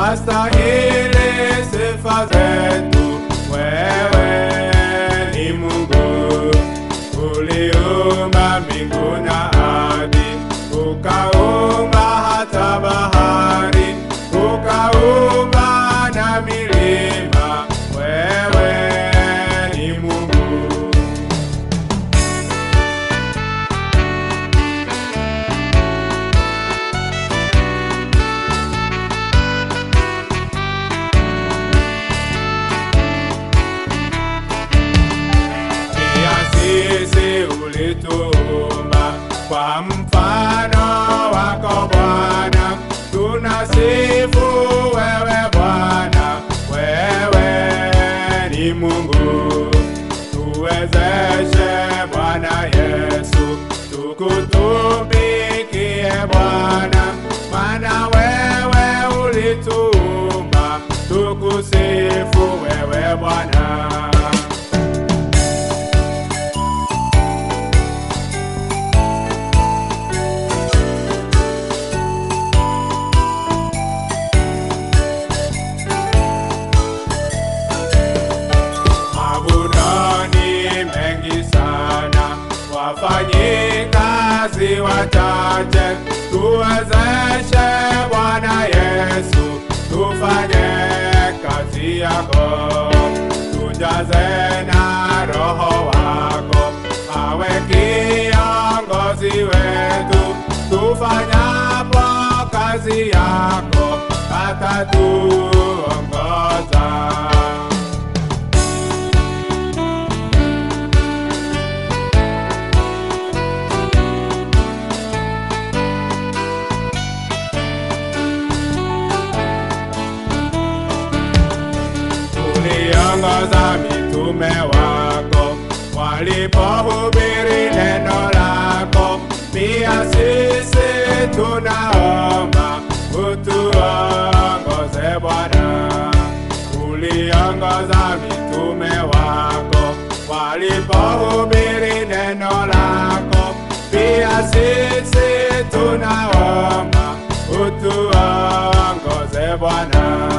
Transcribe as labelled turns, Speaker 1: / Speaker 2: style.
Speaker 1: wastahili sifa zetu. Wewe ni Mungu uliumba mbingu na ardhi, ukaumba hata bahari, ukaumba na milima. Wewe ni Mungu. Pia sisi ulituumba kwa mfano wako Bwana, tunasifu wewe Bwana, wewe ni Mungu. Tuwezeshe Bwana Yesu, tukutumikie Bwana, maana wewe ulituumba, tukusifu wewe Bwana. Mabudani mengi sana, wafanyikazi wachache, tuwezeshe Bwana Yesu, tufanye kazi yako, tujaze na Roho wako, awe kiongozi wetu, tufanyapo kazi yako, atatuongoza. uliongoza mitume wako walipohubiri neno lako. Pia sisi tunaomba utuongoze Bwana. Uliongoza mitume wako walipohubiri neno lako. Pia sisi tunaomba utuongoze Bwana.